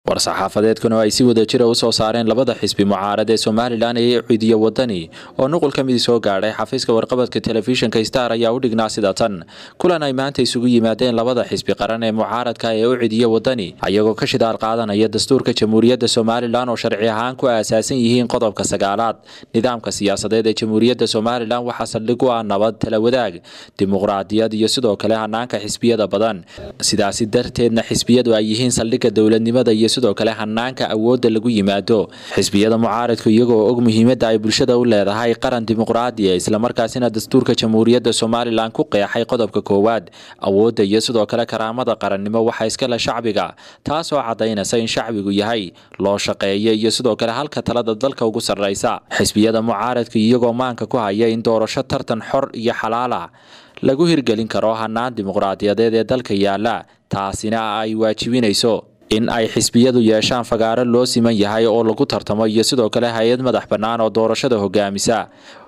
war-saxaafadeedkuna ay si wada jira u soo saareen labada xisbi mucaarad ee somalilan ee ciidiyo wadani oo nuqul ka midi soo gaadhay xafiiska warqabadka telefishinka star ayaa u dhignaa sida tan kulan ay maanta isugu yimaadeen labada xisbi qaran ee mucaaradka ee u cidiyo wadani ayagoo ka shidaal qaadanaya dastuurka jamhuuriyadda somalilan oo sharci ahaan ku aasaasan yihiin qodobka sagaalaad nidaamka siyaasadeed ee jamhuuriyadda somalilan waxaa saldhig u ah nabad tala wadaag dimuqraadiyad iyo sidoo kale hanaanka xisbiyada badan sidaasi darteedna xisbiyadu ay yihiin saldhigga dowladnimada iyo sidoo kale hanaanka awoodda lagu yimaado xisbiyada mucaaradku iyagoo og muhiimadda ay bulshada u leedahay qaran dimuqraadiya islamarkaasina dastuurka jamhuuriyadda somalilan ku qeexay qodobka koowaad awoodda iyo sidoo kale karaamada qarannimo waxaa iskale shacbiga taasoo caddaynaysa in shacbigu yahay loo shaqeeya iyo sidoo kale halka talada dalka ugu sarraysa xisbiyada mucaaradka iyagoo maanka ku haya in doorasho tartan xor iyo xalaala lagu hirgelin karo hanaan dimuqraadiyadeed ee dalka yaala taasina ay waajibinayso in ay xisbiyadu yeeshaan fagaaro loo siman yahay oo lagu tartamo iyo sidoo kale hay-ad madax bannaan oo doorashada hogaamisa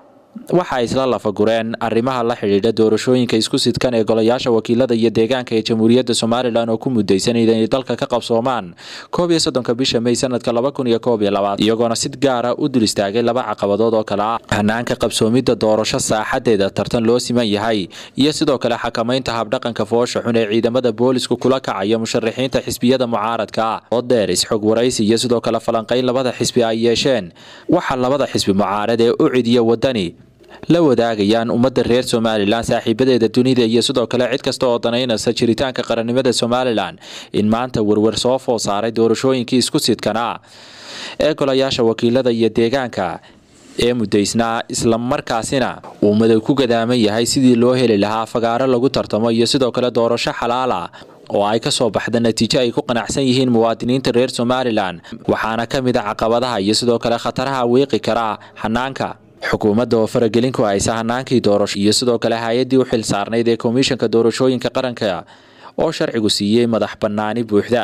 waxa ay isla lafagureen arrimaha la xidhiidha doorashooyinka isku sidkan ee golayaasha wakiilada iyo deegaanka ee jamhuuriyadda somalilan oo ku mudaysan inay dalka ka qabsoomaan koob iyo soddonka bisha may sanadka laba kun iyo koob iyo labaad iyagoona si gaara u dul istaagay laba caqabadood oo kale ah hanaanka qabsoomidda doorasho saaxadeeda tartan loo siman yahay iyo sidoo kale xakamaynta habdhaqanka foosha xun ee ciidamada boolisku kula kacaya musharaxiinta xisbiyada mucaaradka ah oo dheer isxog waraysi iyo sidoo kale falanqayn labada xisbi ay yeesheen waxaa labada xisbi mucaarad ee u cidiya wadani la wadaagayaan ummadda reer somalilan saaxiibadeeda dunida iyo sidoo kale cid kasta oo danaynaysa jiritaanka qarannimada somalilan in maanta werwer soo foo saaray doorashooyinkii isku sidkana ee golayaasha wakiilada iyo deegaanka ee mudaysnaa islamarkaasina uu madow ku gadaaman yahay sidii loo heli lahaa fagaaro lagu tartamo iyo sidoo kale doorasho xalaala oo ay ka soo baxda natiijo ay ku qanacsan yihiin muwaadiniinta reer somalilan waxaana ka mid a caqabadaha iyo sidoo kale khataraha wiiqi kara hanaanka xukuumadda oo faragelin ku haysa hanaankii doorasho iyo sidoo kale hay-addii u xil saarnayd ee komishanka doorashooyinka qaranka oo sharcigu siiyey madax bannaani buuxda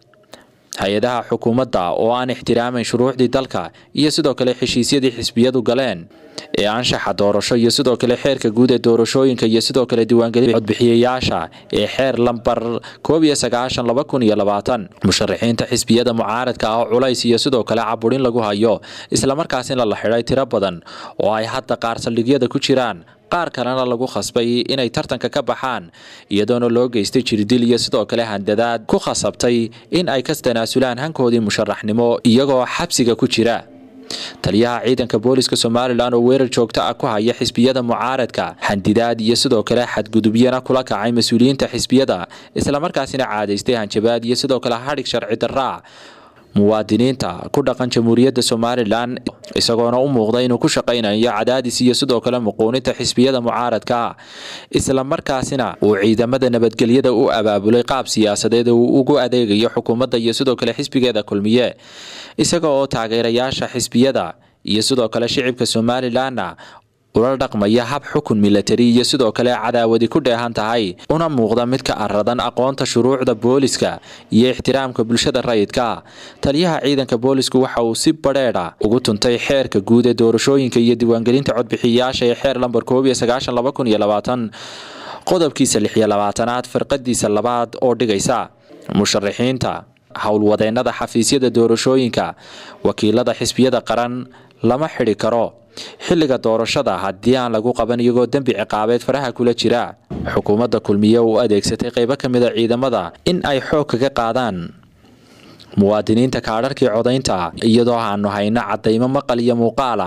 hay-adaha xukuumadda oo aan ixtiraamayn shuruucdii dalka iyo sidoo kale heshiisyadii xisbiyadu galeen ee anshaxa doorasho iyo sidoo kale xeerka guud ee doorashooyinka iyo sidoo kale diiwaangelin codbixiyayaasha ee xeer lambar koob iyo sagaashan laba kun iyo labaatan musharaxiinta xisbiyada mucaaradka ah oo culays iyo sidoo kale caburin lagu hayo islamarkaasina la xidhay tiro badan oo ay hadda qaar saldhigyada ku jiraan qaar kalena lagu khasbay inay tartanka ka baxaan iyadoona loo geystay jirdil iyo sidoo kale handadaad ku khasabtay in ay ka tanaasulaan hankoodii musharaxnimo iyagoo xabsiga ku jira taliyaha ciidanka booliska somalilan oo weerar joogto ah ku haya xisbiyada mucaaradka xandidaad iyo sidoo kale xadgudubyana kula kacay mas-uuliyiinta xisbiyada islamarkaasina caadaystay hanjabaad iyo sidoo kale hadhig sharci daraa muwaadiniinta ku dhaqan jamhuuriyadda somalilan isagoona u muuqda inuu ku shaqaynayo cadaadis iyo sidoo kale muquuninta xisbiyada mucaaradka islamarkaasina uu ciidamada nabadgelyada u abaabulay qaab siyaasadeed uu ugu adeegayo xukuumadda iyo sidoo kale xisbigeeda kulmiye isaga oo taageerayaasha xisbiyada iyo sidoo kale shicibka somalilanna ula dhaqmaya hab xukun milatari iyo sidoo kale cadaawadi ku dheehan tahay una muuqda mid ka aradan aqoonta shuruucda booliska iyo ixtiraamka bulshada rayidka taliyaha ciidanka boolisku waxa uu si badheedha ugu tuntay xeerka guud ee doorashooyinka iyo diiwaangelinta codbixiyayaasha ee xeer lambar koob iyo sagaashan laba kun iyo labaatan qodobkiisa lix iyo labaatanaad firqadiisa labaad oo dhigaysa musharaxiinta howlwadeennada xafiisyada doorashooyinka wakiilada xisbiyada qaran lama xidhi karo xilliga doorashada haddii aan lagu qaban iyagoo dembi ciqaabeed faraha kula jira xukuumadda kulmiye u adeegsatay qaybo ka mid a ciidamada in ay xoog kaga qaadaan muwaadiniinta kaadharkii codaynta iyadoo aanu hayno caddaymo maqal iyo muuqaala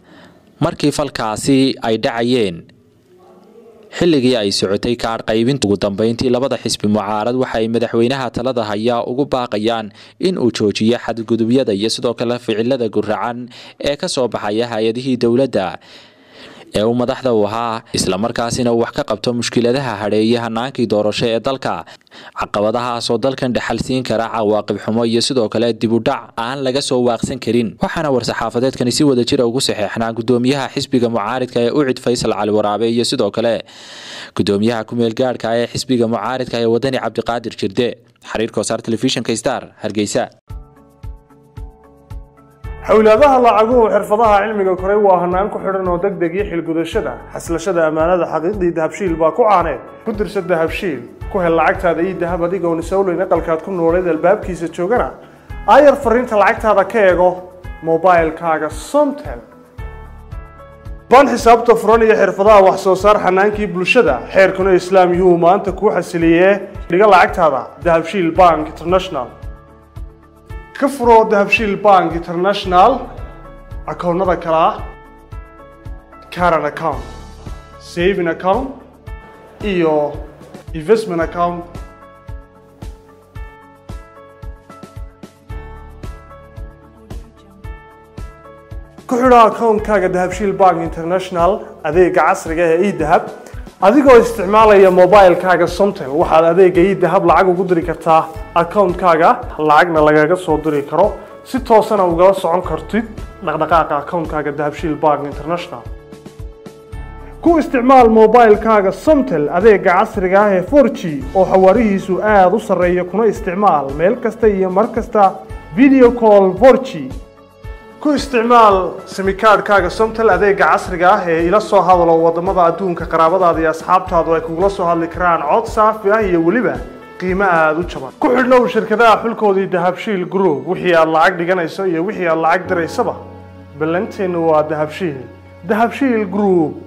markii falkaasi ay dhacayeen xilligii ay socotay kaadh qaybinta ugu dambeyntii labada xisbi mucaarad waxa ay madaxweynaha talada hayaa ugu baaqayaan in uu joojiyo xadgudubyada iyo sidoo kale ficilada guracan ee ka soo baxaya hay-adihii dowladda ee uu madaxda u ahaa islamarkaasina uu wax ka qabto mushkiladaha hadheeye hanaankii doorasho ee dalka caqabadahaasoo dalkan dhexal siin kara cawaaqib xumo iyo sidoo kale dibudhac aan laga soo waaqsan karin waxaana war-saxaafadeedkani si wada jira ugu saxeexnaa gudoomiyaha xisbiga mucaaridka ee ucid faysal cali waraabe iyo sidoo kale gudoomiyaha ku-meel gaadhka ee xisbiga mucaaridka ee wadani cabdiqaadir jirde xiriirka wasaar telefishinka star hargeysa xowlaadaha lacaguhu xirfadaha cilmiga koray waa hanaan ku xidhan oo deg deg iyo xilgudashada xaslashada ammaanada xaqiiqdii dahabshiil baa ku caaneed ku dirsa dahabshiil ku hel lacagtaada iyo dahab adigoon isowleyn aqalkaad ku nooleed albaabkiisa joogana aayar fariinta lacagtaada ka eego mobilkaaga somtel baan xisaabta furan iyo xirfadaha wax soo saar xanaankii bulshada xeerkuna islaam yuhuu maanta kuu xasiliyee dhiga lacagtaada dahabshiil bank international ka furo dahabshiil bank international akoonnada kale ah caran account saving account iyo investment account ku xidho akoonkaaga dahabshiil bank international adeega casriga ee edahab adigoo isticmaalaya mobilkaaga somtel waxaad adeega edahab lacag ugu diri kartaa akoonkaaga lacagna lagaga soo diri karo si toosana ugala socon kartid dhaqdhaqaaqa akoonkaaga dahabshiil bank international ku isticmaal mobilkaaga somtel adeega casriga ah ee 4g oo xawaarihiisu aada u sarreeya kuna isticmaal meel kasta iyo mar kasta video call 4g ku isticmaal simikaadhkaaga somtel adeega casriga ah ee ila soo hadalo wadamada adduunka qaraabadaada iyo asxaabtaadu ay kugula soo hadli karaan cod saafi ah iyo weliba qiimo aada u jaban ku xidhnow shirkadaha xulkoodii dahabshiil group wixii aad lacag dhiganayso iyo wixii aad lacag diraysaba ballanteennu waa dahabshiil dahabshiil group